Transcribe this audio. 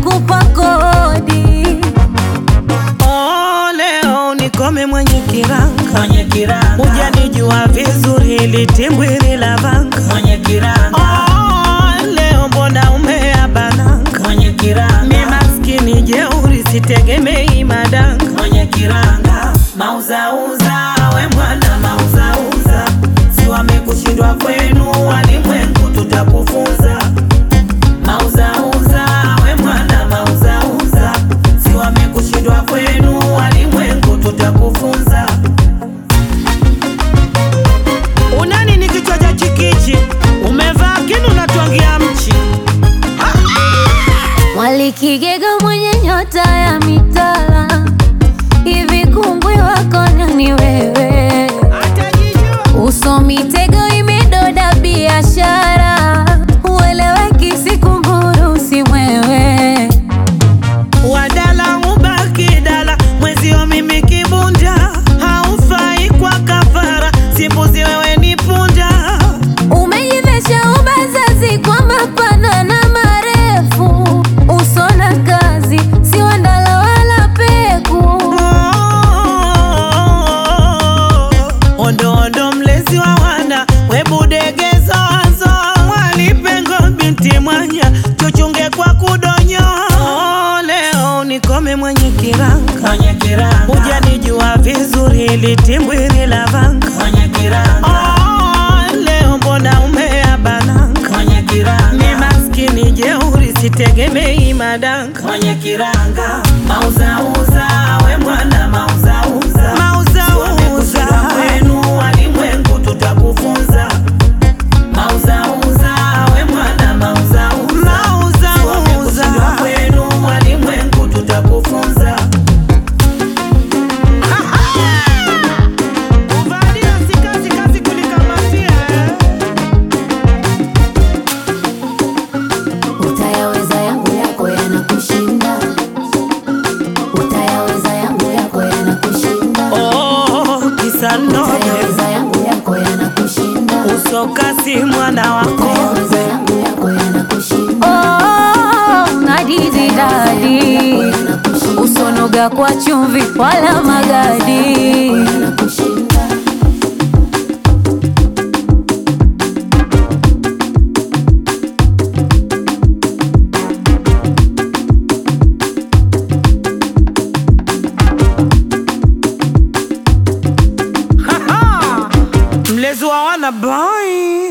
nakupa kodi. Oh, leo nikome mwenye kiranga, mwenye kiranga, hujanijua vizuri, ili timbwili la vanga. mwenye kiranga, Oh, leo mbona umeabananga? mwenye kiranga, Mi maskini jeuri, sitegemei madanga. mwenye kiranga, mauzauza we mwana mauzauza, si wamekushindwa kwenu walimwengu, tutakufunza mauzauza we mwana mauzauza, si wamekushindwa kwenu walimwengu, tutakufunza Unani ni kichwa cha chikichi, umevaa kinu natwangia mchi. Mwalikigega mwenye nyota ya mitala, hivi kungwi wako nani wewe? Uso mitego imedoda biashara, ueleweki sikumburu si mwewe. Wadala ubaki dala, mwezio mimi kibunda, haufai kwa kafara, simbuzi wewe ni punda. Umejivesha ubazazi kwa mapana na marefu, uso na kazi si wandala wala peku. Ondo ondo mlezi wa wana webudegezo wazo mwalipengo binti mwanya tuchunge kwa kudonyo Oh, leo nikome mwenye kiranga mwenye kiranga, hujanijua vizuri ili timbwili la vanga mwenye kiranga, Oh, leo mbona umeabananga mwenye mi kiranga maskini jeuri sitegemei madanga mwenye kiranga mauzauza we mwana mauzauza mauzauza Wamekushindwa kwenu walimwengu tutakufunza mauzauza we mwana mauzauza Wamekushindwa mauzauza kwenu walimwengu tutakufunza Kuvalia si kazi, kazi kulikamatia, eh. Utayaweza yangu yako yanakushinda, utayaweza yangu yako yanakushinda, Oh, kisa nobe utayaweza yangu yako yanakushinda, usokasi mwana wako utayaweza yangu yako yanakushinda. Oh, ngadizi dadi, usonoga kwa chumvi wala magadi. mlezi wa wana boy